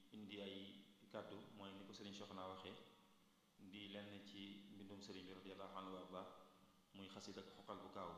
indi ay kàddu mooy ni ko sëriñ Cheikhouna waxee di lenn ci mbindum sëriñ bi radiyallahu anhu wa arda muy xasid ak xoqal bu kaaw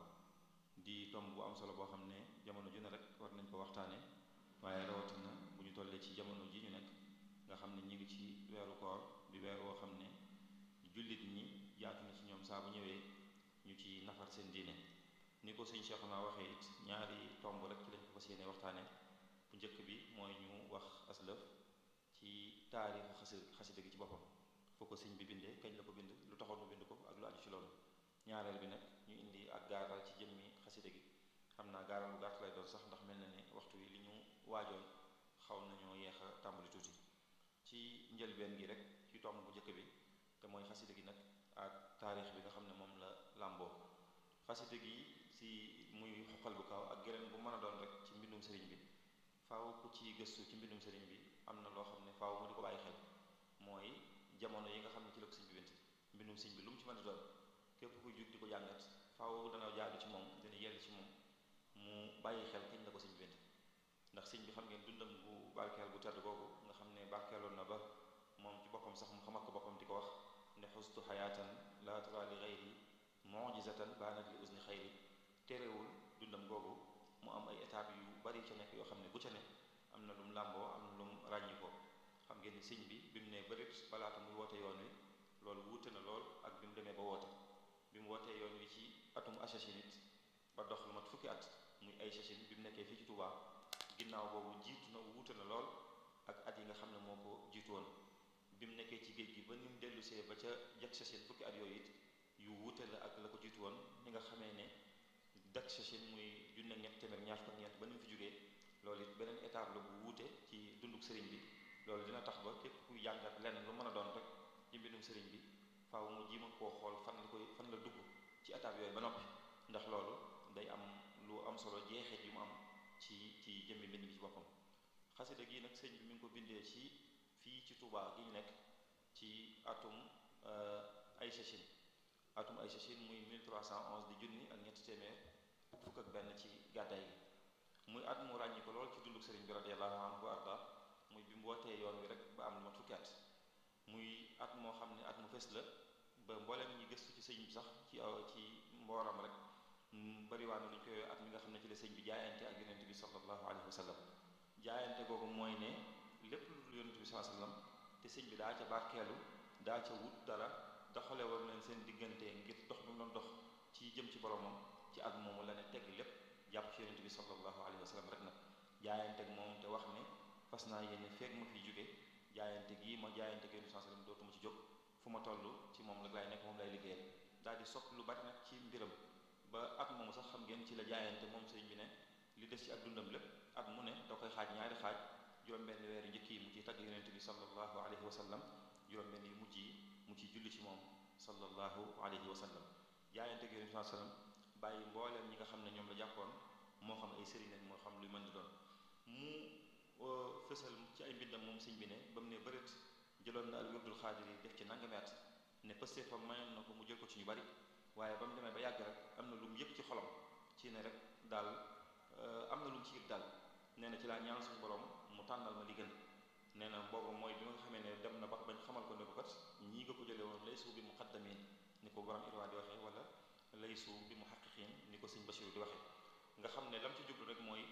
di tomb bu am solo boo xam ne jamono ju ne rek war nañ ko waxtaane waaye rawatina bu ñu tollee ci jamono ji ñu nekk nga xam ne ñu ngi ci weeru koor di weer woo xam ne jullit ñi jaatu na ci ñoom saa bu ñëwee ñu ci nafar seen diine ni ko sëñ Cheikhouna waxee it ñaari tomb rek ci lañ ko fas yéene waxtaane bu njëkk bi mooy ñu wax aslëf ci taarixu xasi xasida gi ci boppam foo ko sëñ bi bindee kañ la ko bind lu taxoon mu bind ko ak lu aju ci loolu ñaareel bi nag ñu indi ak gaaral ci jëmmi xasida gi xam naa gaaral bu gàtt lay doon sax ndax mel na ne waxtu wi li ñu waajoon xaw nañoo yeex a tàmbali tuuti ci njëlbeen gi rek ci tomb bu njëkk bi te mooy xasida gi nag ak taarix bi nga xam ne moom la làmboo xasida gi si muy xoqal bu kaaw ak geneen bu mën a doon rek ci mbindum sëriñ bi faaw ku ci gëstu ci mbindum sëriñ bi am na loo xam ne faaw mu di ko bàyyi xel mooy jamono yi nga xam ne ci la ko sëñ bi bind mbindum sëñ bi lu mu ci mën a doon képp kuy jug di ko jàngat faaw dana jaadu ci moom dina yell ci moom mu bàyyi xel kañ la ko sëñ bi bind ndax sëñ bi xam ngeen dundam bu barkeel bu tedd googu nga xam ne barkeeloon na ba moom ci boppam sax mu xamal ko boppam di ko wax ne xustu xayaatan la tara li xayri mujizatan baanat li usni xayri terewul dundam googu mu am ay étapes yu bari ca nekk yoo xam ne bu ca ne am na lum làmboo am na lum ràññi ko xam ngeen ni sëñ bi bi mu ne bërit balaata muy woote yoon wi loolu wuute na lool ak bi mu demee ba woote bi mu wootee yoon wi ci atum achachine it ba dox lu mat fukki at muy ay chachine bi mu nekkee fii ci Touba ginnaaw boobu jiitu na wuute na lool ak at yi nga xam ne moo ko jiitu woon bi mu nekkee ci géej gi ba ni mu dellusee ba ca jak chachine fukki at yooyu it yu wuute la ak la ko jiitu woon ni nga xamee ne dak chachine muy junne ñett téeméer ñaar fukk ñeent ba ni mu fi jógee loolu it beneen étape la bu wuute ci dunduk sëriñ bi loolu dina tax ba képp kuy jàngat lenn lu mën a doon rek ci mbindum sëriñ bi faaw mu ji ma koo xool fan la koy fan la dugg ci étape yooyu ba noppi ndax loolu day am lu am solo jeexeet yu mu am ci ci jëmmi mbind bi ci boppam xasida gi nag sëñ bi mi ngi ko bindee ci fii ci Touba gi ñu nekk ci atum ay chachine atum ay chachine muy 1311 di junni ak ñetti téeméer fukk ak benn ci gàddaay gi muy at mu ràññi ko lool ci dunduk sëriñ bi radiyallahu anhu arda muy bi mu wootee yoon wi rek ba am lu mat fukki at muy at moo xam ne at mu fes la ba mboolem ñi gëstu ci sëñ bi sax ci ci mbooram rek bariwaan nañu koy at mi nga xam ne ci la sëñ bi jaayante ak yonent bi sallallahu alayhi wa sallam jaayante googu mooy ne lépp lu dul yonent bi sallallahu alayhi wa sallam te sëñ bi daa ca barkeelu daa ca wut dara doxale woon leen seen diggante ngir dox bi mu doon dox ci jëm ci boromam ci at moomu la ne tegg lépp jàpp ci yonent bi sallallahu alayhi wa sallam rek nag jaayante ak moom te wax ne fas naa yéene feeg ma fiy jóge jaayante gii ma jaayante ak yonent bi sallallahu alayhi wa sallam dootuma ci jóg fu ma toll ci moom la lay nekk moom lay liggéeyal daal di sopp lu bari nag ci mbiram ba at moomu sax xam ngeen ci la jaayante moom sëriñ bi ne li des ci ak dundam lépp at mu ne da koy xaaj ñaari xaaj juróom-benn weeru njëkk yi mu ciy tagg yonent bi sallallahu alayhi wa sallam juróom-benn yu mujj yi mu ciy julli ci moom sallallahu alayhi wa sallam jaayante ak yonent bi sallam bàyyi mbooleem ñi nga xam ne ñoom la jàppoon moo xam ay sëriñ moo xam luy mën di doon mu fësal ci ay mbindam moom sëñ bi ne ba mu ne bërit jëloon na al wirdul xaadir yi def ci nangami at ne pëste fa mayoon na ko mu jël ko ci ñu bari waaye ba mu demee ba yàgg rek am na lu mu yëg ci xolam ci ne rek daal am na lu mu ci yëg daal nee na ci laa ñaan suñu borom mu tànnal ma li gën nee na boobu mooy bi nga xamee ne dem na ba bañ xamal ko ne ko kat ñii nga ko jëlee woon laysu bi muqaddamin ni ko borom irwaa di waxee wala laysu bi muhaqqiqin ni ko sëñ Bachir di waxee nga xam ne lam ci jublu rek mooy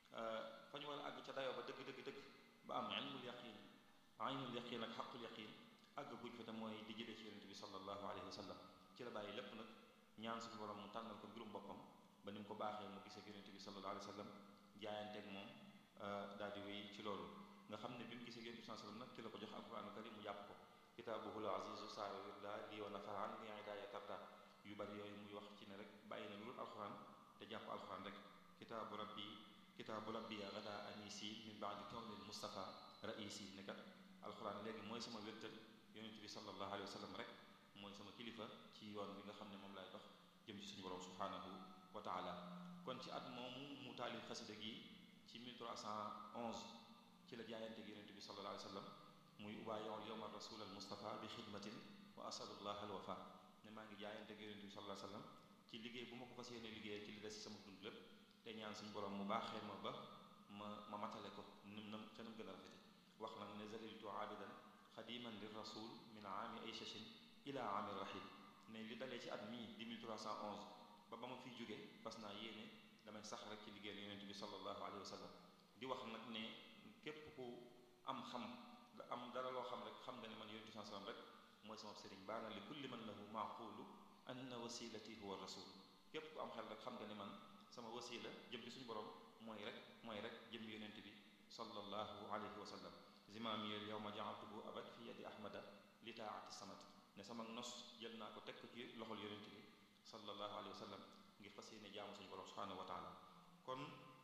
fa ñu war a àgg ca dayoo ba dëgg dëgg dëgg ba am ilmul yaqin aynul yaqin ak xaqul yaqin àgg guñ fa te mooy di jëlee ci yonent bi sallallahu alayhi wa sallam ci la bàyyi lépp nag ñaan suñu borom mu tànnal ko mbirum boppam ba ni mu ko baaxee mu gisee yonent bi sallallahu alayhi wa sallam jaayanteeg moom daal di wéy ci loolu nga xam ne bi mu gisee yonent bi sallallahu alayhi wa sallam nag ci la ko jox alquranu karim mu jàpp ko kitaabuhul azizu saara wirda lii wa nafaraan li idaaya tarda yu bari yooyu muy wax ci ne rek bàyyi na loolu alquran te jàpp alquran rek kitaabu rabbi kitaabu rabbi gada anisi min baadi kawnil mustafa raisi ne kat alquran léegi mooy sama wértal yonent bi sallallahu alayhi wa sallam rek mooy sama kilifa ci yoon bi nga xam ne moom laay dox jëm ci suñu borom subhanahu wa taala kon ci at moomu mu taalif xasida gi ci 1311 ci la jaayante gi yonent bi sallallahu alayhi wa sallam muy ubaayool yowma rasul al mustafa bi xidmatin wa asalullah al wafa ne maa ngi jaayante gi yonent bi sallallahu alayhi wa sallam ci liggéey bu ma ko fas yéene liggéey ci li des ci sama dund lépp te ñaan suñu borom mu baaxee ma ba ma ma matale ko num nam te nam gën a rafete wax nag ne zaliltu aabidan xadiman lir rasul min aami ay chachin ila aami rahil ne li dalee ci at mii di 1311 ba ba ma fiy jógee fas naa yéene damay sax rek ci liggéeyal yonent bi sallallahu alayhi wa sallam di wax nag ne képp ku am xam am dara loo xam rek xam nga ne man yonent bi sallam rek mooy sama sëriñ baana li kulli man lahu maaqulu anna wasilati huwa rasul képp ku am xel rek xam nga ne man sama wasila jëm ci suñu borom mooy rek mooy rek jëm yonent bi sallallahu alayhi wa sallam zimaamiyel yow ma jaaltuhu abad fi yadi ahmada li taati samat ne sama nos jël naa ko teg ko ci loxol yonent bi sallallahu alayhi wa sallam ngir fas yéene jaamu suñu borom subhanahu wa taala kon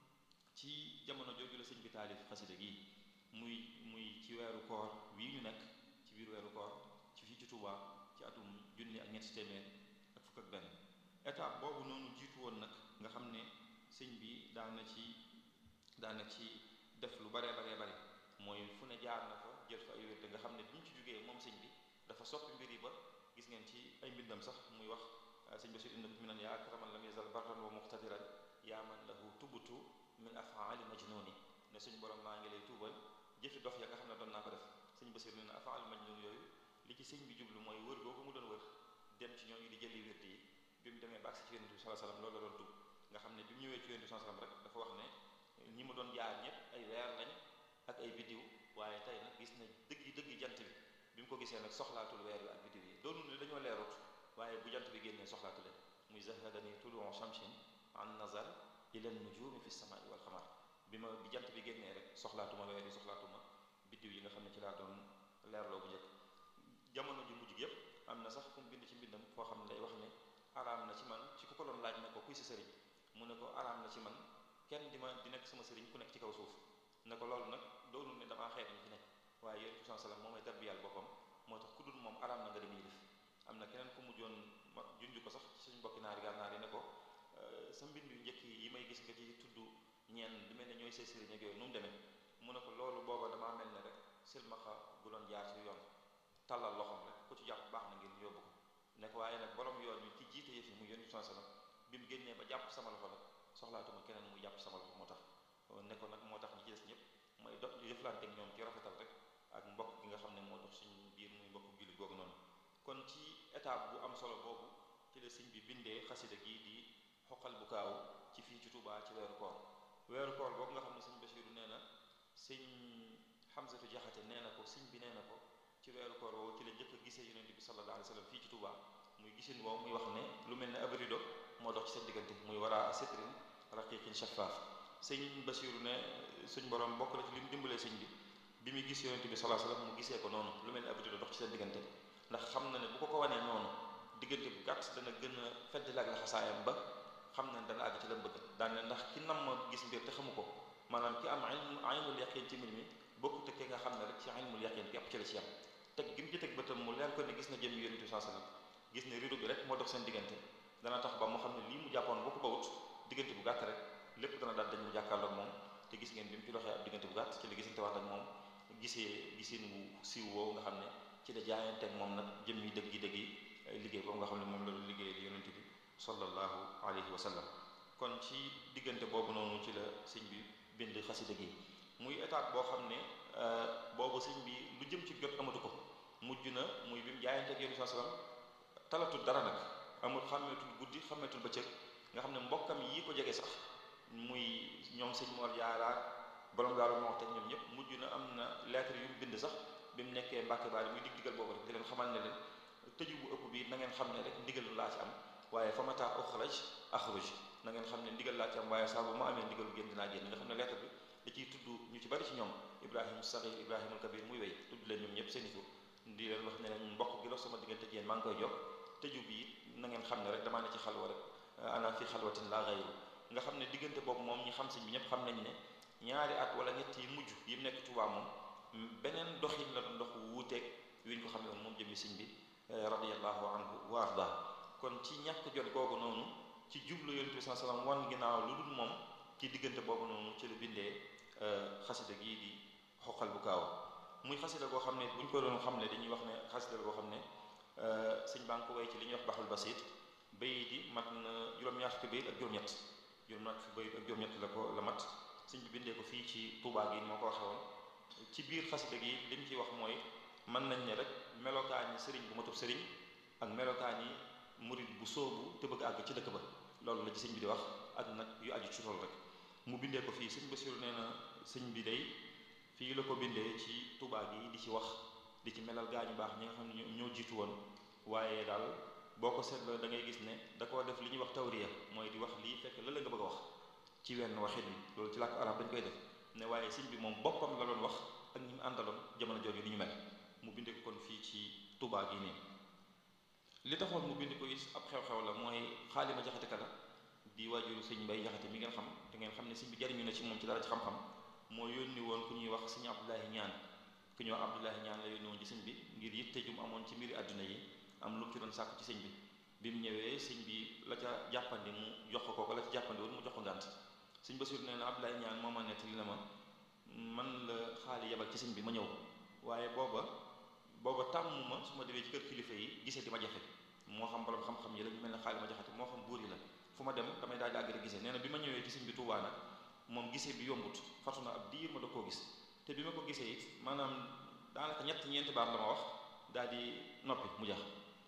ci jamono jooju la sëñ bi taalif xasida gi muy muy ci weeru koor wii ñu nekk ci biir weeru koor ci fii ci Touba ci atum junni ak ñetti téeméer ak fukk ak benn étape boobu noonu jiitu woon nag nga xam ne sëñ bi daana ci daana ci def lu baree baree bare mooy fu ne jaar na fa jël fa ay wérde nga xam ne bi ñu ci jógee moom sëñ bi dafa soppi mbir yi ba gis ngeen ci ay mbindam sax muy wax sëñ Bachir indi mi nan yaa akraman lam yazal barran wa muqtadiran yaa man lahu tubutu min afaali majnuni ne suñ borom maa ngi lay tuubal jëfi dof ya nga xam ne doon naa ko def sëñ Bachir ne na afaali majnun yooyu li ci sëñ bi jublu mooy wër googu mu doon wër dem ci ñooñu di jëli wérde yi bi mu demee ba agsi ci yonent bi sallallahu alayhi wasallam loolu la doon tub nga xam ne bi mu ñëwee ci yonent bi sallallahu alayhi wasallam rek dafa wax ne ñi ma doon jaar ñëpp ay weer lañ ak ay biddiw waaye tey nag gis na dëgg dëgg jant bi bi mu ko gisee nag soxlaatul weer wi ak biddiw yi doonu ne dañoo leerut waaye bu jant bi génnee soxlaatu leen muy zahadani tuluu shamsin an nazar ila nujumi fi samai wal xamar bi ma bi jant bi génnee rek soxlaatuma weer yi soxlaatuma biddiw yi nga xam ne ci laa doon leerloo bu njëkk jamono ju mujj yépp am na sax fu mu bind ci mbindam foo xam ne day wax ne araam na ci man ci ku ko doon laaj ne ko kuy sa sëriñ mu ne ko araam na ci man kenn di ma di nekk sama sëriñ ku nekk ci kaw suuf ne ko loolu nag doonul ne damaa xeet ñi fi nekk waaye yonent bi sallam moom mooy tarbiyal boppam moo tax ku dul moom araam na nga dem yilif am na keneen ku mujjoon ma junj ko sax suñu mbokki naari gànnaar yi ne ko sa mbind yu njëkk yi may gis nga ci tudd ñeen di mel ne ñooy say sëriñ ak yooyu nu mu demee mu ne ko loolu booba damaa mel ne rek silmaxa gu doon jaar ci yoon tàllal loxoom rek ku ci jàpp baax na ngir yóbbu ko ne ko waaye nag borom yoon wi ci jiite yëf yi mu yonent bi sallam bi mu génnee ba jàpp sama loxo nag soxlaatuma keneen muy jàpp sama loxo moo tax ne ko nag moo tax ñi ci des ñëpp mooy dox jëflante ak ñoom ci rafetal rek ak mbokk gi nga xam ne moo dox suñu biir muy mbokk jullit googu noonu kon ci étape bu am solo boobu ci la sëñ bi bindee xasida gii di xoqal bu kaaw ci fii ci Touba ci weeru koor weeru koor boobu nga xam ne sëñ Basiiru nee na sëñ Xamsatu Jaxate nee na ko sëñ bi nee na ko ci weeru koor woowu ci la njëkk a gisee yonent bi sallallahu alayhi wa sallam fii ci Touba muy gisin woowu muy wax ne lu mel ne ab rido moo dox ci seen diggante muy waraa sitrin raqiqin shaffaaf sëñ Basiiru ne suñ borom bokk na ci li mu dimbalee sëñ bi bi muy gis yonent bi sallallahu alayhi wa sallam mu gisee ko noonu lu mel ne ab rido dox ci seen diggante ndax xam na ne bu ko ko wanee noonu diggante bu gàtt dana gën a feddali ak laxasaayam ba xam na ne dana àgg ci la bëgg daan ne ndax ki nam ma gis mbir te xamu ko maanaam ki am aynul yaqin ci mbir mi bokkut ak ki nga xam ne rek ci aynul yaqin képp ci la ci am teg gi mu ci teg bëtam mu leer ko ne gis na jëm yonent bi sallallahu alayhi wasallam gis ne rido bi rek moo dox seen diggante dana tax ba mu xam ne lii mu jàppoon boo ko bawut diggante bu gàtt rek lépp dana daal dañ mu jàkkaarloog moom te gis ngeen bi mu ci doxee ab diggante bu gàtt ci la gisante wax ak moom gisee gisin wu siiw woowu nga xam ne ci la jaayanteeg moom nag jëm yi dëgg yi dëgg yi liggéey boobu nga xam ne moom la doon liggéey li yonent bi sallallahu alayhi wa sallam kon ci diggante boobu noonu ci la sëñ bi bind xasida gi muy étape boo xam ne boobu sëñ bi lu jëm ci jot amatu ko mujj na muy bi mu jaayanteeg yonent bi sallam talatul dara nag amul xàmmeetul guddi xàmmeetul bëccëg nga xam ne mbokkam yi ko jege sax muy ñoom sëñ Mor Jaara borom Daaru Muxti ñoom ñëpp mujj na am na lettre yu mu bind sax bi mu nekkee Mbàkke Baari muy dig digal boobu rek di leen xamal ne leen tëju bu ëpp bi na ngeen xam ne rek ndigal laa ci am waaye fa mata uxraj axruj na ngeen xam ne ndigal laa ci am waaye saa bu ma amee ndigalu génn dinaa génn nga xam ne lettre bi da ciy tudd ñu ci bari ci ñoom Ibrahima Saxiir Ibrahima Kabir muy wéy tudd leen ñoom ñëpp seen i tur di leen wax ne leen mbokk gi dox sama diggante yéen maa ngi koy jox tëju bi na ngeen xam ne rek damaa ne ci xalwa rek ana fi xalwatin laa xayru nga xam ne diggante boobu moom ñi xam sëñ bi ñëpp xam nañ ne ñaari at wala ñett yi mujj yi mu nekk Tuubaa moom beneen doxin la doon dox wuuteeg wi ñu ko xam ne moom jëmi sëñ bi radiyallahu anhu wa arda kon ci ñàkk jot googu noonu ci jublu yonent bi sallallahu alayhi wasallam wan ginnaaw lu dul moom ci diggante boobu noonu ci la bindee xasida gii di xoqal bu kaaw muy xasida goo xam ne bu ñu ko doon xam ne dañuy wax ne xasida goo xam ne sëñ baa ngi ko way ci li ñuy wax baxul basit bay di mat na juróom-ñaar fukki bayit ak juróom-ñett juróom-ñaar fukki bayit ak juróom-ñett la ko la mat sëñ bi bindee ko fii ci Tuubaa gi moo ko waxee woon ci biir xasida gi li mu ciy wax mooy mën nañ ne rek melokaani sëriñ bu matub sëriñ ak melokaani murid bu soobu te bëgg àgg ci dëkk ba loolu la ci sëñ bi di wax ak nag yu aju ci loolu rek mu bindee ko fii sëñ Basiru nee na sëñ bi day fii la ko bindee ci Tuubaa gi di ci wax di ci melal gaa ñu baax ñi nga xam ne ñoo jiitu woon waaye daal boo ko seetloo da ngay gis ne da koo def li ñuy wax tawriya mooy di wax lii fekk la la nga bëgg a wax ci wenn waxin wi loolu ci làkku arab dañ koy def ne waaye sëñ bi moom boppam la doon wax ak ñi mu àndaloon jamono jooju ni ñu mel mu bindee ko kon fii ci Tuubaa gi nii li taxoon mu bind ko it ab xew-xew la mooy xaalima jaxate kala di waajuru sëñ mbay jaxate mi ngeen xam te ngeen xam ne sëñ bi jariñu na ci moom ci dara ci xam-xam moo yónni woon ku ñuy wax sëñ Abdoulahi ñaan ku ñuy wax Abdoulahi ñaan la yónni woon ci sëñ bi ngir yitte jum amoon ci mbiri àdduna yi am lu mu ci doon sàkk ci sëñ bi bi mu ñëwee sëñ bi la ca jàppandi mu jox ko ko la ca jàppandi woon mu jox ko ngànt sëñ Basiru nee na Abdoulahi ñaan moo ma nettali na ma man la xaali yebal ci sëñ bi ma ñëw waaye booba booba tàmm ma su ma demee ci kër kilifa yi gisee di ma jafe moo xam borom xam-xam yi la ñu mel ne xaali ma jaxate moo xam buur yi la fu ma dem damay daal di àgg rek gisee nee na bi ma ñëwee ci sëñ bi Tuubaa nag moom gisee bi yombut fatu na ab diir ma da koo gis te bi ma ko gisee it maanaam daanaka ñett ñeenti baat la ma wax daal di noppi mu jax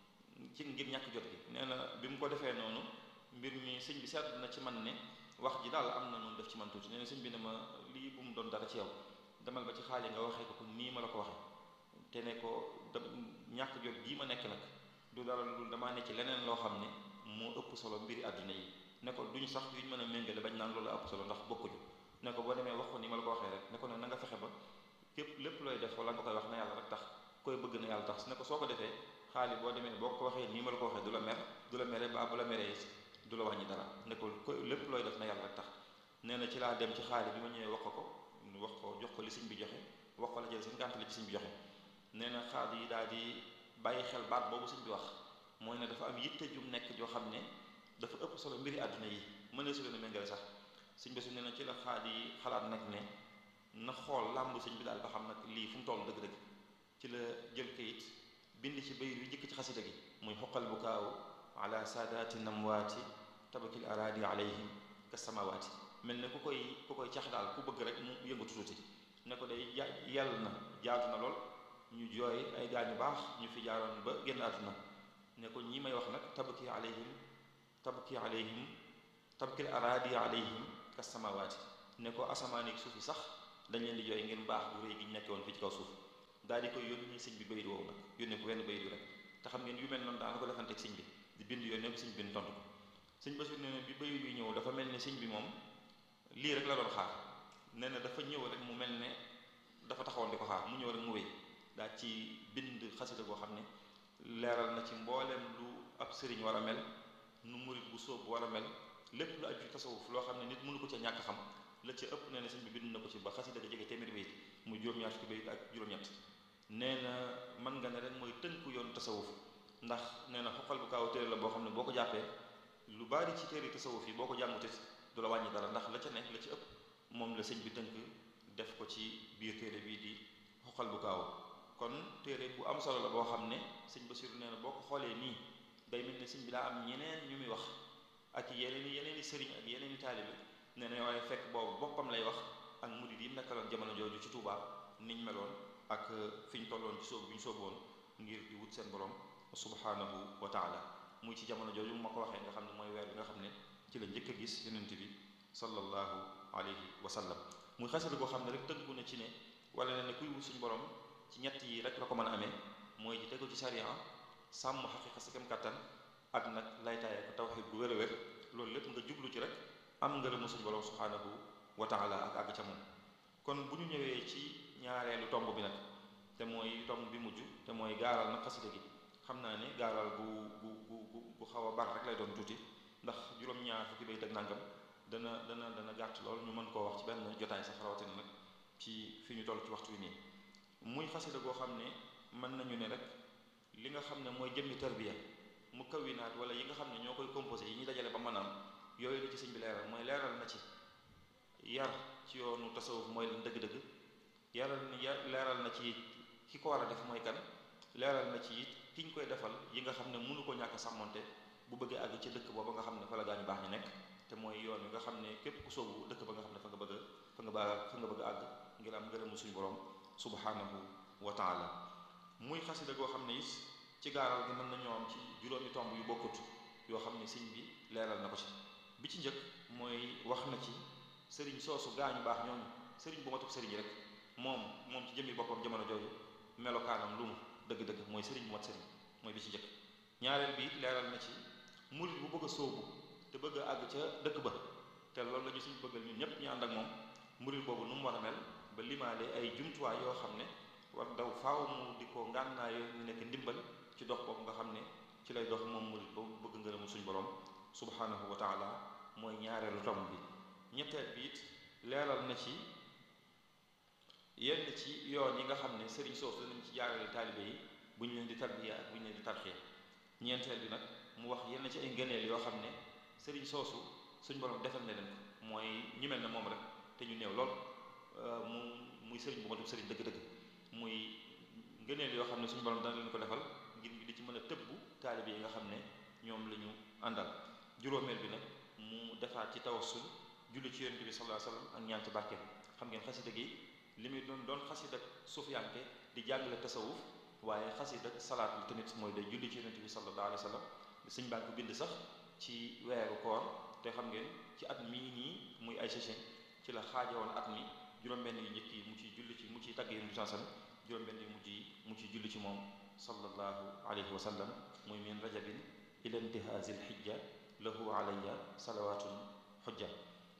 ci ngir ñàkk jot gi nee na bi mu ko defee noonu mbir mi sëñ bi seetlu na ci man ne wax ji daal am na noonu def ci man tuuti nee na sëñ bi ne ma lii bu mu doon dara ci yow demal ba ci xaali nga waxee ko ko nii ma la ko waxee te ne ko da ñàkk jot gii ma nekk nag du dara lu damaa ne ci leneen loo xam ne moo ëpp solo mbiri àdduna yi ne ko duñu sax yuñ mën a méngale bañ naan loolu ëpp solo ndax bokkuñu ne ko boo demee wax ko ni ma la ko waxee rek ne ko ne na nga fexe ba képp lépp looy def wala nga koy wax na yàlla rek tax koy bëgg na yàlla tax ne ko soo ko defee xaali boo demee boo ko waxee nii ma la ko waxee du la mer du la mere ba bu la meree du la wàññi dara ne ko lépp looy def na yàlla rek tax nee na ci laa dem ci xaali bi ma ñëwee wax ko ko wax ko jox ko li sëñ bi joxe wax ko la jël seen gànt li ci sëñ bi joxe nee na xaal yi daal di bàyyi xel baat boobu sëñ bi wax mooy ne dafa am yitte jum nekk joo xam ne dafa ëpp solo mbiri àdduna yi mën su leen a méngale sax sëñ bi su nee na ci la xaal yi xalaat nag ne na xool làmb sëñ bi daal ba xam nag lii fu mu toll dëgg-dëgg ci la jël kayit bind ci bayit wi jëkk ci xasida gi muy xoqal bu kaaw ala saadaati namwaati tabakil araadi alayhim ka samawaati mel ne ku koy ku koy cax daal ku bëgg rek mu yëngatu tuuti ne ko day ja yàlla na jaatu na lool ñu jooy ay gaañu baax ñu fi jaaroon ba génn àdduna ne ko ñi may wax nag tabki alayhim tabki alayhim tabkil araadi alayhim ka samawaati ne ko asamaan ak suuf yi sax dañ leen di jooy ngeen baax bu réy gi ñu nekk woon fii ci kaw suuf daal di koy yónni sëñ bi bayit woowu nag yónnee ko wenn bayit wi rek te xam ngeen yu mel noonu daana ko defante ak sëñ bi di bind yónnee ko sëñ bi tontu ko sëñ Basiru nee na bi bayit wi ñëw dafa mel ne sëñ bi moom lii rek la doon xaar nee na dafa ñëw rek mu mel ne dafa taxawoon di ko xaar mu ñëw rek mu wéy daal ci bind xasida boo xam ne leeral na ci mbooleem lu ab sëriñ war a mel nu murit bu sóob war a mel lépp lu aju tasawuf loo xam ne nit mënu ko ca ñàkk xam la ca ëpp nee na sëñ bi bind na ko ci ba xasida ga jege téeméeri bayit mu juróom-ñaar fukki bayit ak juróom-ñett nee na mën nga ne rek mooy tënku yoonu tasawuf ndax nee na xoqal bu kaaw téere la boo xam ne boo ko jàppee lu bari ci téere tasawuf yi boo ko jàngute du la wàññi dara ndax la ca nekk la ci ëpp moom la sëñ bi tënk def ko ci biir téere bii di xoqal bu kaaw kon téere bu am solo la boo xam ne sëñ Basiru nee na boo ko xoolee nii day mel ne sëñ bi daa am ñeneen ñu muy wax ak yeneen i yeneen i sëriñ ak yeneen i taalibe nee na waaye fekk boobu boppam lay wax ak murid yi nekkaloon jamono jooju ci Touba niñ meloon ak fi ñu tolloon ci sóobu bi ñu sóoboon ngir di wut seen borom subhanahu wa taala muy ci jamono jooju ma ko waxee nga xam ne mooy weer bi nga xam ne ci la njëkk a gis yonent bi sallallahu alayhi wa sallam muy xasida goo xam ne rek tënku na ci ne wala ne ne kuy wut suñu borom ci ñett yi rek la ko mën a amee mooy ci tegu ci sariya sàmm xaqiqa sa kem kattan ak nag laytaaye ko tawxiid bu wér a wér loolu lépp nga jublu ci rek am ngërëmu suñu borom subhanahu wa taala ak àgg ca moom kon bu ñu ñëwee ci ñaareelu tomb bi nag te mooy tomb bi mujj te mooy gaaral nag xasida gi xam naa ne gaaral bu bu bu bu xaw a bar rek lay doon tuuti ndax juróom-ñaar fukki bayit ak nangam dana dana dana gàtt lool ñu mën koo wax ci benn jotaay sax rawatina nag ci fi ñu toll ci waxtu wi nii muy xasida goo xam ne mën nañu ne rek li nga xam ne mooy jëmmi tarbiya mu kawinaat wala yi nga xam ne ñoo koy composé yi ñuy dajale ba maanaam yooyu la ci sëñ bi leeral mooy leeral na ci yar ci yoonu tasawuf mooy lan dëgg-dëgg yaral na leeral na ci ki ko war a def mooy kan leeral na ci it ki ñu koy defal yi nga xam ne mënu ko ñàkk sàmmonte bu bëggee àgg ci dëkk booba nga xam ne fa la gaañu baax ñu nekk te mooy yoon wi nga xam ne képp ku soobu dëkk ba nga xam ne fa nga bëgg a fa nga bëgg fa nga bëgg a àgg ngir am ngërëmu suñu borom subhanahu wa taala muy xasida goo xam ne it ci gaaral gi mën nañoo am ci juróomi tomb yu bokkut yoo xam ne sëñ bi leeral na ko ci bi ci njëkk mooy wax na ci sëriñ soosu gaañu baax ñooñu sëriñ bu matub sëriñ rek moom moom ci jëmmi boppam jamono jooju melokaanam lu mu dëgg-dëgg mooy sëriñ bu mat sëriñ mooy bi ci njëkk ñaareel bi leeral na ci murit bu bëgg a sóobu te bëgg a àgg ca dëkk ba te loolu la ñu suñu bëggal ñun ñëpp ñu ànd ak moom murit boobu nu mu war a mel ba limaale ay jumtuwaay yoo xam ne war daw faaw mu di ko ngànnaayoo ñu nekk ndimbal ci dox boobu nga xam ne ci lay dox moom murit boobu bëgg ngërëmu suñu borom subhanahu wa taala mooy ñaareelu tomb bi ñetteel bi it leeral na ci yenn ci yoon yi nga xam ne sëriñ soosu danañ ci jaarale taalibe yi bu ñu leen di tarbiya ak bu ñu leen di tarxiya ñeenteel bi nag mu wax yenn ci ay ngëneel yoo xam ne sëriñ soosu suñ borom defal na leen ko mooy ñu mel ne moom rek te ñu néew lool mu muy sëriñ bu matub sëriñ dëgg-dëgg muy ngëneel yoo xam ne suñu borom dana leen ko defal ngir di ci mën a tëbbu taalibe yi nga xam ne ñoom la ñu àndal juróomeel bi nag mu defaat ci tawassul julli ci yonent bi sallallahu alayhi wasallam ak ñaan ci barke xam ngeen xasida gi li muy doon doon xasida sufiyanke di jàngale tasawuf waaye xasida salaat la tamit mooy day julli ci yonent bi sallallahu alayhi wasallam sëñ baa ko bind sax ci weeru koor te xam ngeen ci at mii nii muy ay session ci la xaajowoon at mi juróom-benn yu njëkk yi mu ciy julli ci mu ciy tagg yonent bi sallallahu alayhi wasallam juróom-benn yu mujj yi mu ciy julli ci moom sallallahu alayhi wa sallam muy min rajabin ila intihazil xijja lahu alayya salawatun xujja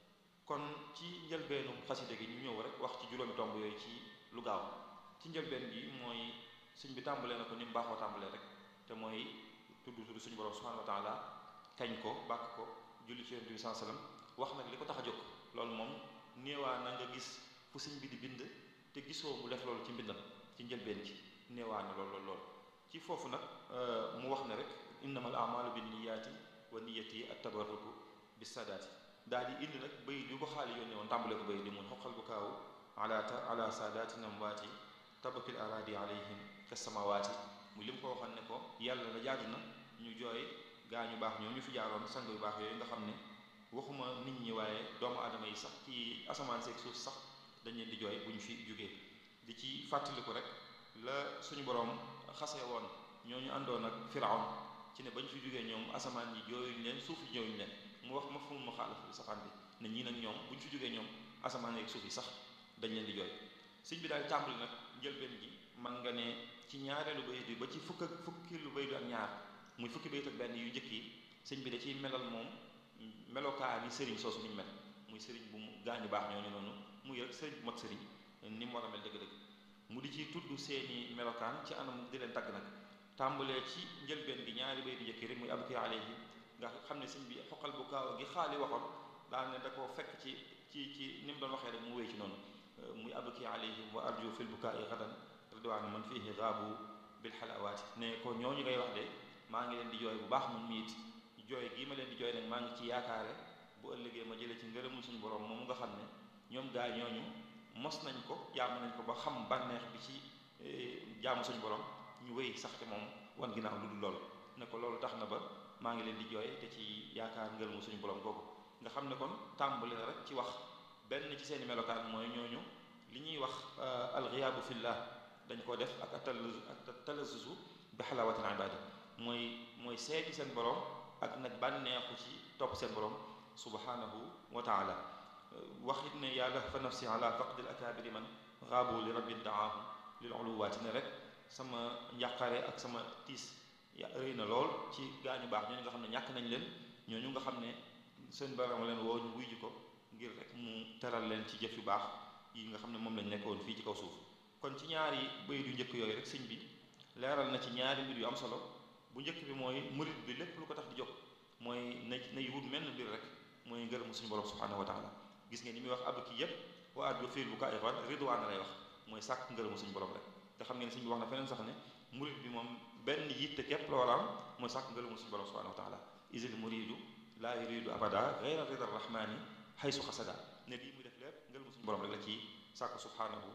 kon ci njëlbeenu xasida gi ñu ñëw rek wax ci juróomi tomb yooyu ci lu gaaw ci njëlbeen gi mooy sëñ bi tàmbalee na ko ni mu baaxoo tàmbalee rek te mooy tudd tudd suñu borom subhanahu wa taala kañ ko bàkk ko julli ci yonent bi sallallahu alayhi wasallam wax nag li ko tax a jóg loolu moom néewaa na nga gis fu sëñ bi di bind te gisoo mu def loolu ci mbindam ci njëlbeen gi néewaa na lool lool lool ci foofu nag mu wax ne rek innamal a'malu binniyaati wa niyyati at-tabarruku bis-saadaati daal di indi nag bayit yu ko xaali yónnee woon tàmbale ko bayit di mun xoqal bu kaawu ala ala saadaati namwaati tabakil aradi alayhim kasamawaati mu lim ko waxoon ne ko yàlla la jaadu na ñu jooy gaa ñu baax ñoom ñu fi jaaroon sang yu baax yooyu nga xam ne waxuma nit ñi waaye doomu aadama yi sax ci asamaan seeg suuf sax dañ leen di jooy bu ñu fi jógee di ci fàttaliku rek la suñu boroom xasee woon ñooñu àndoon ak firawn ci ne bañ fi jógee ñoom asamaan yi jooyuñ leen suuf yi jooyuñ leen mu wax ma fu mu xaalaf bi safaan bi ne ñii nag ñoom bu ñu fi jógee ñoom asamaan yeeg suuf yi sax dañ leen di jooy sëñ bi daal tàmbali nag njëlbeen gi man nga ne ci ñaareelu bayit bi ba ci fukk ak fukki lu bayit ak ñaar muy fukki bayit ak benn yu njëkk yi sëñ bi da ciy melal moom melokaa ni sëriñ soosu ni mu mel muy sëriñ bu mu gaañu baax ñooñu noonu muy rek sëriñ bu mat sëriñ ni mu war a mel dëgg-dëgg mu di ci tudd seeni melokaan ci anam di leen tagg nag tàmbalee ci njëlbeen gi ñaari bayit yu njëkk yi rek muy abki alayhi nga xam ne sëñ bi xoqal bu kaaw gi xaali waxoon daal ne da koo fekk ci ci ci ni mu doon waxee rek mu wéy ci noonu muy abki alayhim wa arju fil bukaai gadan ridwaana man fihi gaabu bil xalawaati ne ko ñooñu ngay wax de maa ngi leen di jooy bu baax mun miit jooy gii ma leen di jooy nag maa ngi ci yaakaare bu ëllëgee ma jëlee ci ngërëmul suñu borom moomu nga xam ne ñoom gaa ñooñu mos nañ ko jaamu nañ ko ba xam bànneex bi ci jaamu suñu borom ñu wéy sax te moom wan ginnaaw lu dul loolu ne ko loolu tax na ba maa ngi leen di jooy te ci yaakaar ngërëmul suñu borom googu nga xam ne kon tàmbali na rek ci wax benn ci seeni melokaan mooy ñooñu li ñuy wax alxiyaabu fillah dañ koo def ak ak talazuzu bi xalaawatil ibaada mooy mooy seeti seen borom ak nag bànneexu ci topp seen borom subhanahu wa taala waxit ne yàlla fa nafsi ala faqdil akabiri man xaabu li rabbin daahu lil uluwaati ne rek sama njàqare ak sama tiis ya rëy na lool ci gaañu baax ñooñu nga xam ne ñàkk nañ leen ñooñu nga xam ne seen borom leen woo ñu wuy ji ko ngir rek mu teral leen ci jëf yu baax yi nga xam ne moom lañ nekkoon fii ci kaw suuf kon ci ñaari bayit yu njëkk yooyu rek sëñ bi leeral na ci ñaari mbir yu am solo bu njëkk bi mooy murit bi lépp lu ko tax di jóg mooy na nay wut menn mbir rek mooy ngërëm suñu borom subhanahu wa taala gis ngeen ni muy wax abki yépp wa addu fiil bu kaa ixwan ridwaan lay wax mooy sàkk ngërëmu suñu borom rek te xam ngeen sëñ bi wax na feneen sax ne murit bi moom benn yitte képp la war a am mooy sàkk ngërëmu suñu borom subhanahu wa taala isil muridu laa yuridu abada gayra rida rahmani xaysu xasada ne lii muy def lépp ngërëmu suñu borom rek la ci sàkk subhanahu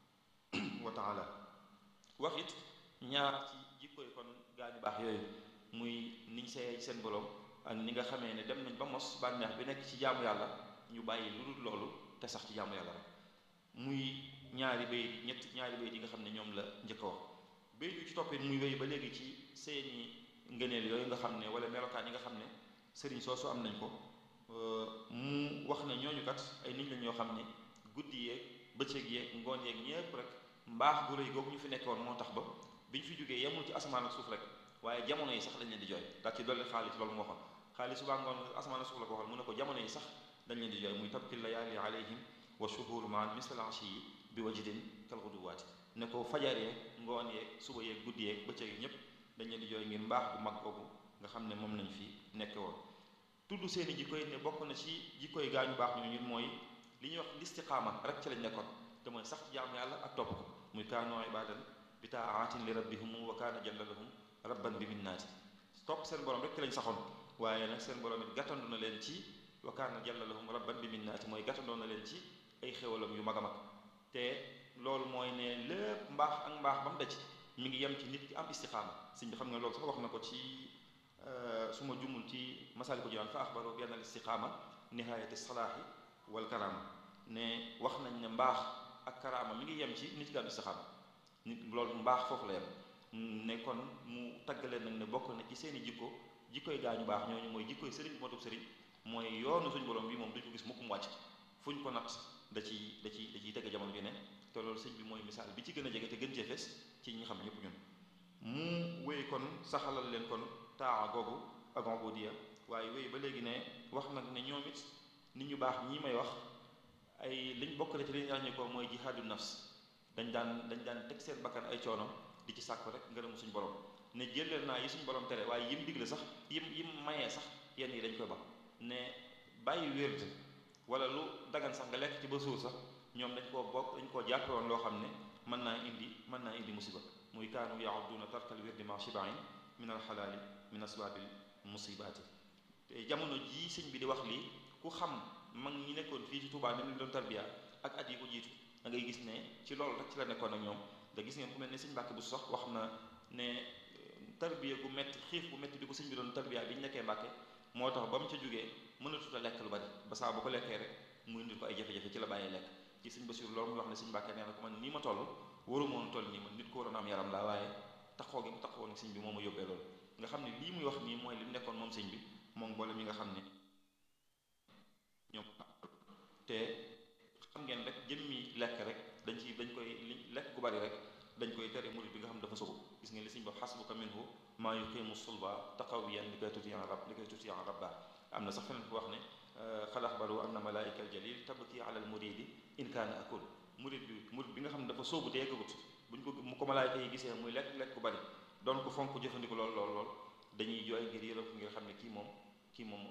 wa taala wax it ñaar ci jikkoy kon gaañu baax yooyu muy niñ seeyee seen borom ak ni nga xamee ne dem nañ ba mos bànneex bi nekk ci jaamu yàlla ñu bàyyi lu dul loolu te sax ci jaamu yàlla rek muy ñaari bayit ñetti ñaari bayit yi nga xam ne ñoom la njëkk a wax bayit yu ci toppit muy wéy ba léegi ci seeni ngëneel yooyu nga xam ne wala melokaan yi nga xam ne sëriñ soosu am nañ ko mu wax ne ñooñu kat ay nit lañ ñoo xam ne guddi yeeg bëccëg yeeg ngoon yeeg ñépp rek mbaax gu rëy googu ñu fi nekkoon moo tax ba bi ñu fi jógee yemul ci asamaan ak suuf rek waaye jamono yi sax dañ leen di jooy daal ci dolli xaalis loolu moo xam xaalis subaa ngoon asamaan ak suuf la ko waxal mu ne ko jamono yi sax dañ leen di jooy muy tabki layaali alayhim wa shuhur maan misal ashi yi bi wajdin kal ghuduwaati ne ko fajar yeeg ngoon yeeg suba yeeg guddi yeeg bëccëg yi ñépp dañ leen di jooy ngir mbaax bu mag googu nga xam ne moom lañ fi nekke woon tudd seeni jikko yi ne bokk na ci jikko yi gaa ñu baax ñu ñun mooy li ñuy wax listiqaama rek ci lañ nekkoon te mooy sax ci jaamu yàlla ak topp ko muy kaanu ibadan bi taatin li rabbihum wa kaana jalla lahum rabban bi minnaati topp seen borom rek ci lañ saxoon waaye nag seen borom it gàttandu na leen ci wa kaana jalla lahum rabban bi minnaati mooy gàttandoo na leen ci ay xéwalam yu mag a mag te loolu mooy ne lépp mbaax ak mbaax ba mu daj mi ngi yem ci nit ki am istiqaama sëñ bi xam nga loolu sax wax na ko ci su ma jumul ci masaliku jinaan fa axbaru bi anna al istiqaama nihaayati salaahi wal karaama ne wax nañ ne mbaax ak karaama mi ngi yem ci nit ki am istiqaama nit loolu mbaax foofu la yem ne kon mu taggaleen nag ne bokk na ci seeni jikko jikkoy gaañu baax ñooñu mooy jikkoy sëriñ moo tub sëriñ mooy yoonu suñu borom bi moom duñ ko gis mukk mu wàcc fu ñu ko nat da ci da ci da ciy tege jamono ju ne te loolu sëñ bi mooy misaal bi ci gën a jege te gën cee fes ci ñi xam ñëpp ñun mu wéy kon saxalal leen kon taa googu ak ubudiya waaye wéy ba léegi ne wax nag ne ñoom it nit ñu baax ñii may wax ay liñ bokk na ci liñ ràññee ko mooy jihaadu nafs dañ daan dañ daan teg seen bakkan ay coono di ci sàkku rek ngërëmu suñu borom ne jëleel naa yi suñu borom tere waaye yim digle sax yim yim mayee sax yenn yi dañ koy ba ne bàyyi wérde wala lu dagan sax nga lekk ci ba suur sax ñoom dañ koo bokk dañ koo jàppe woon loo xam ne mën naa indi mën naa indi musiba muy kaanu yaudduuna tarkal wirdi ma shibain min al xalaali min asbaabil musibaati te jamono jii sëñ bi di wax lii ku xam mag ñi nekkoon fii ci Tuubaa ni ñu doon tarbiya ak at yi ko jiitu da ngay gis ne ci loolu rek ci la nekkoon ak ñoom da gis ngeen ku mel ne sëñ Mbàkke bu sax wax na ne tarbiya gu metti xiif bu metti bi ko sëñ bi doon tarbiya bi ñu nekkee Mbàkke moo tax ba mu ca jógee mënatut a lekk lu bari ba saa bu ko lekkee rek mu indi ko ay jafe-jafe ci la bàyyee lekk ci sëñ Basiru loolu mu wax ne sëñ Mbàkke nee na ko man nii ma toll waru moon toll nii man nit ko waroon am yaram laa waaye taxoo gi mu taxoo ne sëñ bi moo ma yóbbee loolu nga xam ne lii muy wax nii mooy li mu nekkoon moom sëñ bi moom mboolem yi nga xam ne ñoom te xam ngeen rek jëmmi lekk rek dañ ci dañ koy li lekk gu bari rek dañ koy tere murid bi nga xam dafa sobu gis ngeen li sëñ ba xasbuka minhu maa yuqimu sulba taqawiyan li koy tuti an rab li koy tuti an rabba am na sax feneen fu wax ne xal axbaru anna malaika al jalil tabki ala al muridi in kaana akul murid bi murid bi nga xam ne dafa sóobu te yeggagut buñ ko mu ko malaayka yi gisee muy lekk lekk ku bari doon ko fonk jëfandiku lool lool lool dañuy jooy ngir yërëm ko ngir xam ne kii moom kii moom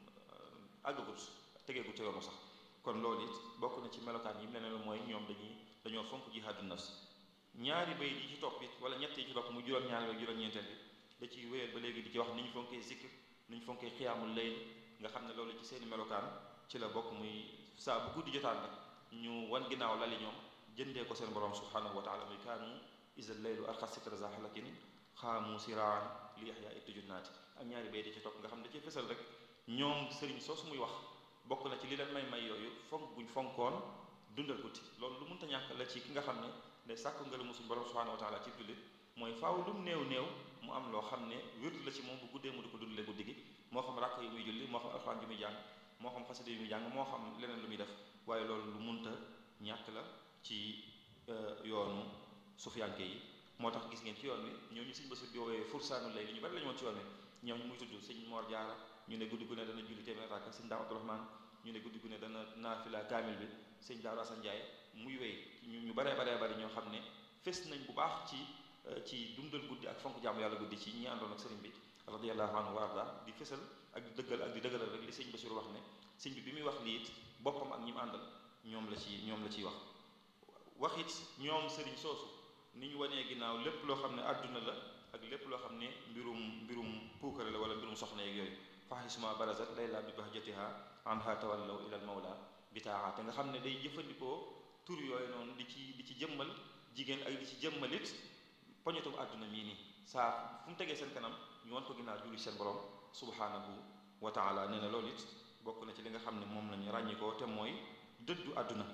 àggagut tegeegut ca yoonu sax kon loolu it bokk na ci melokaan yi mu leneen mooy ñoom dañuy dañoo fonk jihaadu nafs ñaari bay yi ci topp it wala ñett yi ci topp mu juróom-ñaari ak juróom-ñeenteel bi da ciy wéyal ba léegi di ci wax ni ñu fonkee zikr ni ñu fonkee xiyaamul layl nga xam ne loolu ci seeni melokaan ci la bokk muy saa bu guddi jotaan rek ñu wan ginnaaw lali ñoom jëndee ko seen borom subhanahu wa taala muy kaanu isa laylu arxa sitra za halakin xaamu siraan li yaxya it junnaati ak ñaari bay di ci topp nga xam ne da ciy fësal rek ñoom sëriñ soosu muy wax bokk na ci li leen may may yooyu fonk buñ fonkoon dundal guddi loolu lu mënta ñàkk la ci ki nga xam ne day sàkk ngërëmu suñu borom subhanahu wa taala ci jullit mooy faaw lu mu néew néew mu am loo xam ne wérdu la ci moom bu guddee mu di ko dundalee guddi gi moo xam ràkk yi muy julli moo xam alxuraan ji muy jàng moo xam xasida yi muy jàng moo xam leneen lu muy def waaye loolu lu munta ñàkk la ci yoonu sufiyanke yi moo tax gis ngeen ci yoon wi ñooñu sëñ Basiru di woowee fursaanu lay li ñu bari la ñu woon ci yoon wi ñoom muy tudd sëñ Mor Jaara ñu ne guddi gu ne dana julli téeméer rakka sëñ Daam Abdourahmaan ñu ne guddi gu ne dana naafila kaamil bi sëñ Daaru Asan Njaay muy wéy ñu ñu baree baree bari ñoo xam ne fes nañ bu baax ci ci dundal guddi ak fonk jaamu yàlla guddi ci ñi àndoon ak sëriñ bi radiyallahu anhu wa arda di fesal ak di dëggal ak di dëggalal rek li sëñ Basiru wax ne sëñ bi bi muy wax lii it boppam ak ñi mu àndal ñoom la ci ñoom la ciy wax wax it ñoom sëriñ soosu ni ñu wanee ginnaaw lépp loo xam ne àdduna la ak lépp loo xam ne mbirum mbirum puukare la wala mbirum soxna yeeg yooyu fahisuma barazat layla bi bahjatiha anha tawallaw ila al mawla bitaa te nga xam ne day jëfandikoo tur yooyu noonu di ci di ci jëmmal jigéen ak di ci jëmmalit poñetum àdduna mii nii saa fu mu tegee seen kanam ñu wan ko ginnaaw julli seen borom subhanahu wa taala nee na loolu it bokk na ci li nga xam ne moom lañu ràññikoo te mooy dëddu àdduna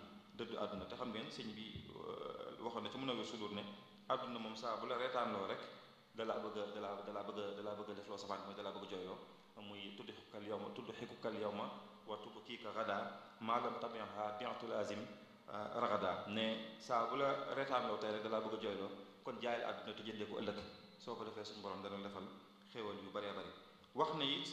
dëddu àdduna te xam ngeen sëñ bi waxoon na ci mën a wér sudur ne àdduna moom saa bu la reetaanloo rek dalaa bëgg a dalaa dalaa bëgg a dalaa bëgg a def loo safaan mooy dalaa bëgg a jooyloo muy tudd xikukal yow ma tudd xikukal yow ma wa tubb kii ka radaa maalam tabiha bientu lazim ragada ne saa bu la reetaanloo tey rek dalaa bëgg a jooyloo kon jaayal àdduna te jëndee ko ëllëg soo ko defee suñu borom dana defal xéewal yu bëree bëri wax na it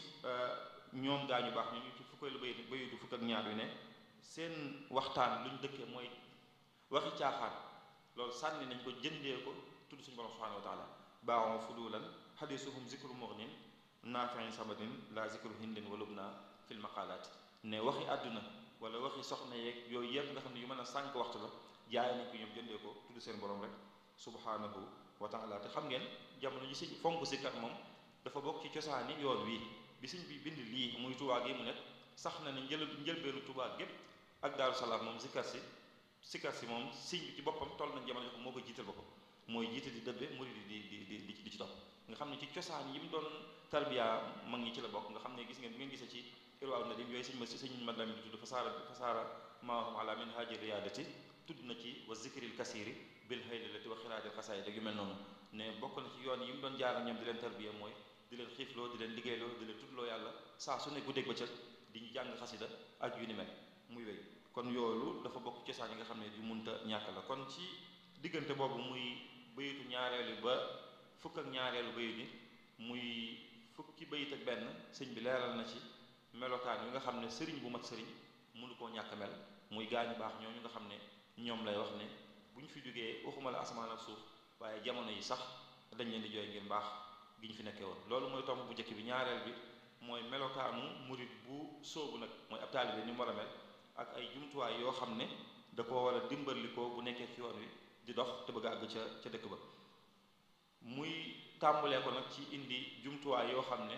ñoom gaañu baax ñu ci fukkeelu bay bayitu fukk ak ñaar yu ne seen waxtaan lu ñu dëkkee mooy waxi caaxaan loolu sànni nañ ko jëndee ko tudd suñu borom subhanahu wa taala baaxoo fudulan xadisuhum zikru mughnin naafiin samadin la zikru hindin walub naa fil maqalaat ne waxi àdduna wala waxi soxna yeeg yooyu yëpp nga xam ne yu mën a sànq waxtu la jaay nañ ko ñoom jëndee ko tudd seen borom rek subhanahu wa taala te xam ngeen jamono ji si fonk sikkat moom dafa bokk ci cosaani yoon wi bi sëñ bi bind lii muy Tuubaa gi mu nekk sax na ne njël njëlbeenu Tuubaa gépp ak Daaru Salaam moom sikkar si sikkar si moom sëñ bi ci boppam toll nañ jamono jox moo ko jiital boppam mooy jiite di dëbbe murid di di di di di ci topp nga xam ne ci cosaan yi mu doon tarbiya mag ñi ci la bokk nga xam ne gis ngeen bi ngeen gisee ci irwaaw na dim yooyu sëñ ma sëñ mat lamin di tudd fasaara fasaara maahum ala min haaji riyaadati tudd na ci wa zikril kasiri bil haylilati wa xiraadil xasaayid yu mel noonu ne bokk na ci yoon yi mu doon jaar ñoom di leen tarbiya mooy di leen xiifloo di leen liggéeyloo di leen tuddloo yàlla saa su ne guddeeg bëccëg di ñu jàng xasida ak yu ni mel muy wéy kon yoolu dafa bokk cosaan yi nga xam ne yu munta ñàkk la kon ci diggante boobu muy bayitu ñaareelu ba fukk ak ñaareelu bayit bi muy fukki bayit ak benn sëñ bi leeral na ci melokaan yi nga xam ne sëriñ bu mat sëriñ mënu koo ñàkk mel muy gaañu baax ñooñu nga xam ne ñoom lay wax ne bu ñu fi jógee waxuma la asamaan ak suuf waaye jamono yi sax dañ leen di jooy ngir mbaax gi ñu fi nekkee woon loolu mooy tomb bu njëkk bi ñaareel bi mooy melokaanu murit bu sóobu nag mooy ab taalibe ni mu war a mel ak ay jumtuwaay yoo xam ne da koo war a dimbalikoo bu nekkee ci yoon wi di dox te bëgg a àgg ca ca dëkk ba muy tàmbalee ko nag ci indi jumtuwaay yoo xam ne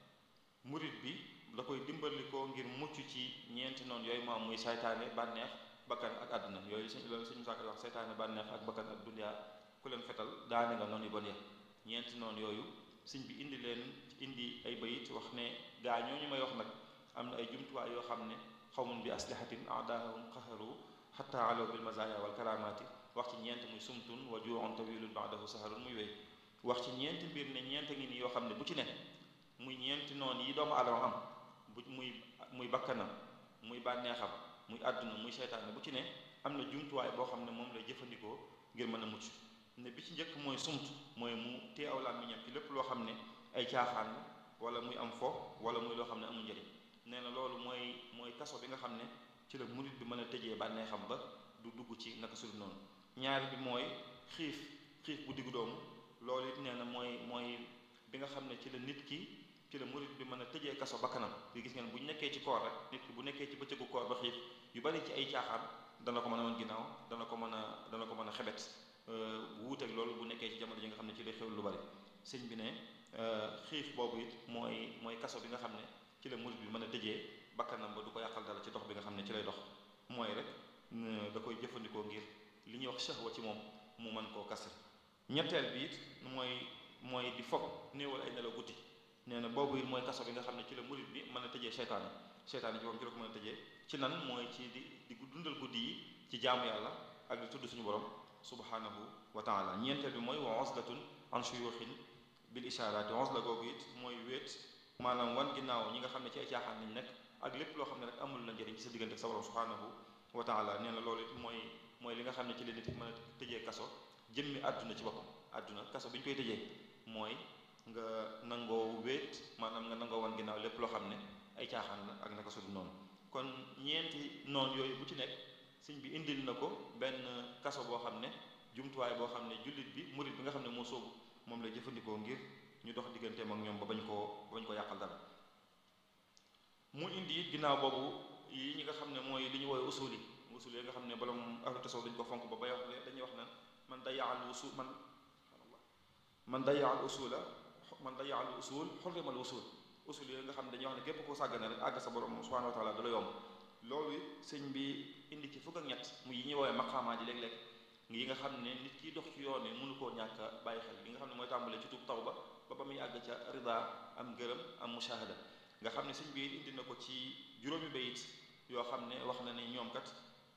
murit bi da koy dimbalikoo ngir mucc ci ñeenti noonu yooyu maam muy saytaane bànneex bakkan ak àdduna yooyu sëñ loolu sëñ Musaa Ka wax saytaane bànneex ak bakkan ak dunyaa ku leen fetal daane nga noonu yu bon ya ñeenti noonu yooyu sëñ bi indi leen indi ay bayit wax ne gaa ñooñu may wax nag am na ay jumtuwaay yoo xam ne xawmun bi aslihatin aadaahum qaharu xatta alow bil mazaya wal karamati wax ci ñeent muy sumtun wa juun tawilun baadahu saharun muy wéy wax ci ñeenti mbir ne ñeent ngi nii yoo xam ne bu ci ne muy ñeenti noonu yi doomu adama am bu muy muy bakkanam muy bànneexam muy àdduna muy seytaane bu ci ne am na jumtuwaay boo xam ne moom lay jëfandikoo ngir mën a mucc ne bi ci njëkk mooy sumt mooy mu tee aw làmmiñam ci lépp loo xam ne ay caaxaan la wala muy am fo wala muy loo xam ne amul njëriñ nee na loolu mooy mooy kaso bi nga xam ne ci la murit bi mën a tëjee bànneexam ba du dugg ci naka sudul noonu ñaari bi mooy xiif xiif bu diggu doomu loolu it nee na mooy mooy bi nga xam ne ci la nit ki ci la murit bi mën a tëjee kaso bakkanam di gis ngeen bu ñu nekkee ci koor rek nit ki bu nekkee ci bëccëgu koor ba xiif yu bari ci ay caaxaan dana ko mën a wan ginnaaw dana ko mën a dana ko mën a xebet wuuteeg loolu bu nekkee ci jamono ji nga xam ne ci lay xew lu bari sëñ bi ne xiif boobu it mooy mooy kaso bi nga xam ne ci la murit bi mën a tëjee bakkanam ba du ko yàqal dara ci dox bi nga xam ne ci lay dox mooy rek da koy jëfandikoo ngir li ñuy wax shahwa ci moom mu mën koo kasar ñetteel bi it mooy mooy di foog néewal ay nelaw guddi nee na boobu it mooy kaso bi nga xam ne ci la murit bi mën a tëjee seytaane seytaane ci moom ci la ko mën a tëjee ci nan mooy ci di di dundal guddi yi ci jaamu yàlla ak di tudd suñu borom subhanahu wa taala ñeenteel bi mooy wa oslatun an shuyuxin bil ishaaraati ons la googu it mooy wéet maanaam wan ginnaaw ñi nga xam ne ci ay caaxaan lañ nekk ak lépp loo xam ne rek amul la njëriñ ci sa diggante ak sa borom subhanahu wa taala nee na loolu it mooy mooy li nga xam ne ci la nit mën a tëjee kaso jëmmi àdduna ci boppam àdduna kaso bi ñu koy tëjee mooy nga nangoo wéet maanaam nga nangoo wan ginnaaw lépp loo xam ne ay caaxaan la ak naka sudul noonu kon ñeenti noonu yooyu bu ci nekk sëñ bi indil na ko benn kaso boo xam ne jumtuwaay boo xam ne jullit bi murit bi nga xam ne moo soobu moom lay jëfandikoo ngir ñu dox digganteem ak ñoom ba bañ koo ba bañ ko yàqal dara mu indi it ginnaaw boobu yi ñi nga xam ne mooy li ñu woowee usul yi usul yi nga xam ne borom ahlu tasawuf dañu ko fonk ba bay wax dañuy wax naan man dayaal usul man man dayaal usula man dayaal usul xurrimal usul usul yooyu nga xam ne dañuy wax ne képp koo sàggane rek àgg sa borom subhanahu wa taala da la yomb loolu it sëñ bi indi ci fukk ak ñett mu yi ñuy woowee maqaamaa ji léeg-léeg yi nga xam ne nit kiy dox ci yoon yi mënu koo ñàkk a bàyyi xel li nga xam ne mooy tàmbalee ci tuub tawba ba ba muy àgg ca rida am ngërëm am mushahada nga xam ne sëñ bi indi na ko ci juróomi bayit yoo xam ne wax na ne ñoom kat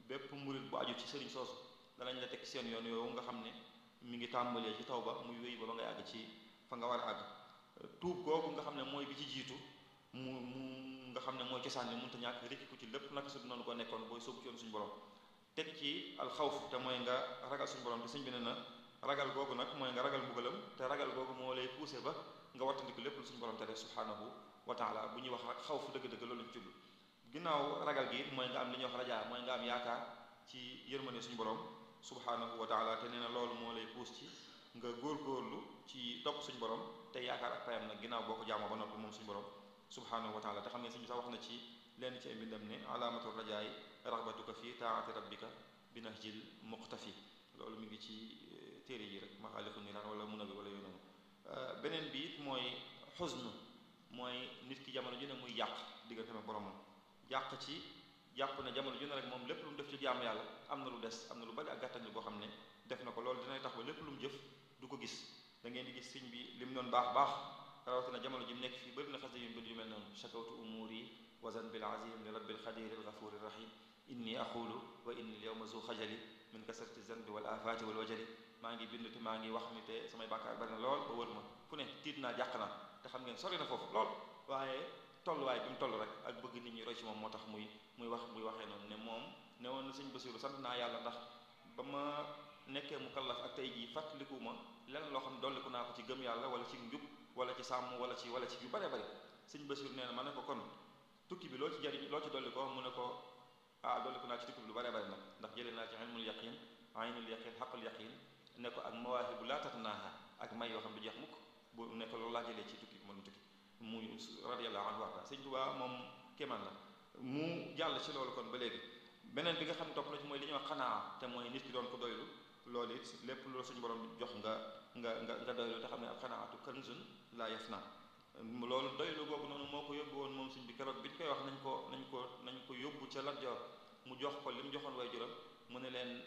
bépp murit bu aju ci sëriñ soosu danañ la teg seen yoon yooyu nga xam ne mi ngi tàmbalee ci taw ba muy wéy ba ba ngay àgg ci fa nga war a àgg tuub googu nga xam ne mooy bi ci jiitu mu mu nga xam ne mooy cosaan ni mënta ñàkk rekki ku ci lépp naka su noonu ko nekkoon booy sóobu ci yoon suñu borom teg ci alxawf te mooy nga ragal suñu borom te sëñ bi ne na ragal googu nag mooy nga ragal mbugalam te ragal googu moo lay poussé ba nga wattandiku lépp lu suñu borom te def subhanahu wa taala bu ñuy wax rek xawf dëgg-dëgg loolu lañ jublu ginnaaw ragal gi mooy nga am li ñuy wax rajaa mooy nga am yaakaar ci yërmande suñu borom subhanahu wa taala te nee na loolu moo lay puus ci nga góorgóorlu ci topp suñu borom te yaakaar ak payam nag ginnaaw boo ko jaamoo ba noppi moom suñu borom subhanahu wa taala te xam ne suñu sax wax na ci lenn ci ay mbindam ne alaamatu rajaay raxbatuka fi taati rabbika bi nahjil muqtafi loolu mi ngi ci téere yi rek maxaalifu niraan wala mun a bi wala yooyu noonu beneen bi it mooy xusn mooy nit ki jamono ju ne muy yàq diggante ak boromam yàq ci jàpp ne jamono ju ne rek moom lépp lu mu def ci jaamu yàlla am na lu des am na lu bari ak gàttañ boo xam ne def na ko loolu dinay tax ba lépp lu mu jëf du ko gis da ngeen di gis sëñ bi li mu doon baax baax rawatina jamono ji mu nekk fii bëri na xas yu bind yu mel noonu shakawtu umuri wazan bil azim li rabbil xadir al ghafuri rahim inni aqulu wa inni al yawma zu xajali min kasrati zanbi wal afati wal wajali maa ngi bind te maa ngi wax ni te samay bàkkaar bari na lool ba wër ma fu ne tiit naa jàq naa te xam ngeen sori na foofu lool waaye tolluwaay bi mu toll rek ak bëgg nit ñi roy ci moom moo tax muy muy wax muy waxee noonu ne moom ne woon na sëñ Basiru sant naa yàlla ndax ba ma nekkee mu kallaf ak tey jii fàttaliku ma lenn loo xam ne dolliku naa ko ci gëm yàlla wala ci njub wala ci sàmm wala ci wala ci yu bare bari sëñ Basiru nee na ma ne ko kon tukki bi loo ci jariñ loo ci dolli ko mu ne ko ah dolliku naa ci tukki bi lu bare bari nag ndax jëlee naa ci ilmul yaqin aynul yaqin xaqul yaqin ne ko ak mawaahibu laa tatnaaha ak may yoo xam du jeex mukk bu nekk loolu laa jëlee ci tukki bi mën tukki muy radiyallahu anhu warda sëñ Tuubaa moom kéemaan la mu jàll ci loolu kon ba léegi beneen bi nga xam ne topp na ci mooy li ñuy wax xanaa te mooy nit ki doon ko doylu loolu it lépp loolu suñu borom jox nga nga nga nga doylu te xam ne ak xanaatu kanzun laa yafna loolu doylu googu noonu moo ko yóbbu woon moom suñ bi keroog bi ñu koy wax nañ ko nañ ko nañ ko yóbbu ca Lat Joor mu jox ko li mu joxoon way juram mu ne leen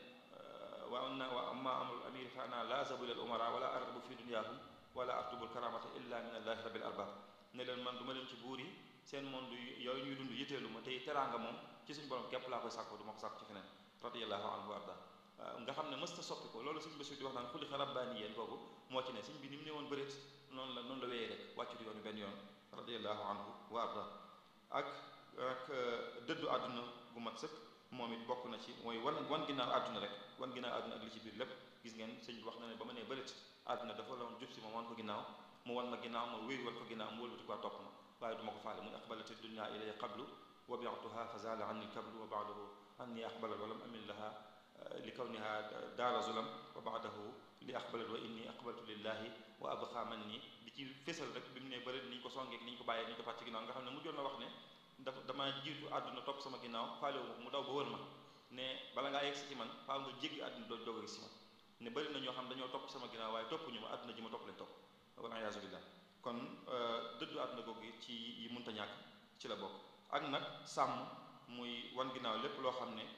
wa anna wa amma amrul amir fa ana la zabu lil umara wala argabu fi dunyahum wala artubul karamata illa min allahi rabbil arbab ne leen man du ma leen ci buur yi seen monde yooyu ñuy dund yitteelu ma tey teraanga moom ci suñu borom képp laa koy sàkko du ma ko sàkko ci feneen radiyallahu anhu wa arda nga xam ne mës ta soppi ko loolu suñu bésu di wax naan xuli xarabbaani yéen boobu moo ci ne suñ bi ni mu ne woon bëreet noonu la noonu la wéyee rek wàccut yoonu benn yoon radiyallahu anhu wa arda ak ak dëddu àdduna gu mat sëkk moom it bokk na ci mooy wan wan ginnaaw àdduna rek wan ginnaaw àdduna ak li ci biir lépp gis ngeen sëñ bi wax na ne ba ma nee bëreet àdduna dafa la woon jub si ma wan ko ginnaaw mu wan ma ginnaaw ma wéy wan ko ginnaaw mu wëlbati ko topp ma waaye du ma ko faale muy aqbalati dunya ilay qablu wa bi'tuha fa zala anni kablu wa ba'dahu anni aqbalat wa lam amil laha li kawniha daara zulam wa ba'dahu li aqbalat wa inni aqbaltu lillahi wa abqa man ni di ci fésal rek bi mu ne bëri ni ñu ko songeeg ni ñu ko bàyyee ni ñu ko fàcc ginnaaw nga xam ne mujjoon na wax ne dafa dama jiitu àdduna topp sama ginnaaw faale wu mu daw ba wër ma ne bala ngaa yegg si ci man faaw nga jéggi àdduna doo doog a gis si man ne bëri na ñoo xam dañoo topp sama ginnaaw waaye topp ñu ma àdduna ji ma topp leen topp wal iyaazu billah kon dëddu àdduna googu ci yi munta ñàkk ci la bokk ak nag sàmm muy wan ginnaaw lépp loo xam ne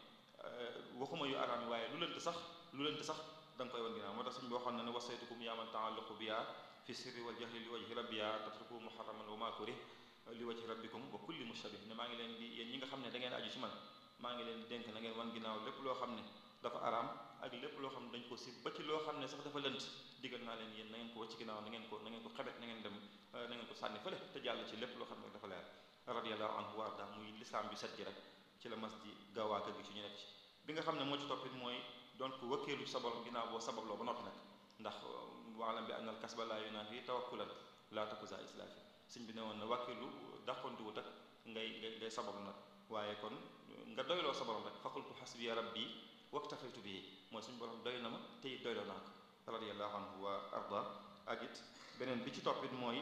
waxuma yu araam yi waaye lu lënt sax lu lënt sax da nga koy wan ginnaaw moo tax suñ bi waxoon na ne wasaytukum yaaman taalluqu biya fi sirri wal jahri li wajhi rabbiya tatruku muharraman wa ma kurih li wajhi rabbikum wa kulli mushabih ne maa ngi leen di yéen ñi nga xam ne da ngeen aju ci man maa ngi leen di dénk na ngeen wan ginnaaw lépp loo xam ne dafa araam ak lépp loo xam ne dañ ko si ba ci loo xam ne sax dafa lënt digal naa leen yéen na ngeen ko wacc ginnaaw na ngeen ko na ngeen ko xebet na ngeen dem na ngeen ko sànni fële te jàll ci lépp loo xam ne dafa leer radiyallahu anhu wa arda muy lislaam bi set ji rek ci la mas di gaawaa kër gi ci ñu nekk ci bi nga xam ne moo ci toppit mooy doon ko wëkkeelu sa borom ginnaaw boo sababloo ba noppi nag ndax waalam bi annal kasba laa yunaafi tawakkulan laa takuza islaafi sëñ bi ne woon na wàkkeelu dàqontuwut ak ngay ngay ngay sabablu nag waaye kon nga doyloo sa borom rek faqultu xasbiya rabbi waktafaytu bii mooy suñu borom doy na ma te it doyloo naa ko radiyallahu anhu wa arda ak it beneen bi ci toppit mooy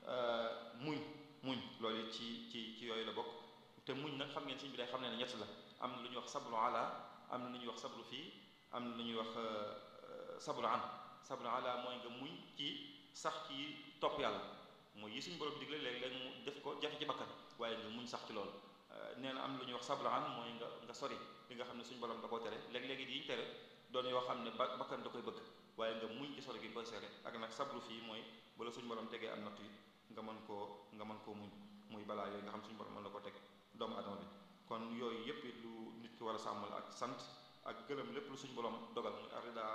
muñ muñ loolu it ci ci ci yooyu la bokk te muñ nag xam ngeen sëñ bi day xam ne ne ñett la am na lu ñuy wax sabru ala am na lu ñuy wax sabru fii am na lu ñuy wax sabru an sabru ala mooy nga muñ ci sax ci topp yàlla mooy yi suñu borom digle léeg-léeg mu def ko jafe ci bakkan waaye nga muñ sax ci loolu nee na am lu ñuy wax sabru an mooy nga nga sori li nga xam ne suñu borom da koo tere léeg-léegi yi ñu tere doon yoo xam ne ba bakkan da koy bëgg waaye nga muñ ci sori gi nga koy seere ak nag sabru fii mooy bala suñu borom tegee am nattu yi nga mën koo nga mën koo muñ muy balaa yooyu nga xam suñu borom mën la ko teg doomu adama bi kon yooyu yépp lu nit ki war a war a sàmmal ak sant ak gërëm lépp lu suñu borom dogal muy arida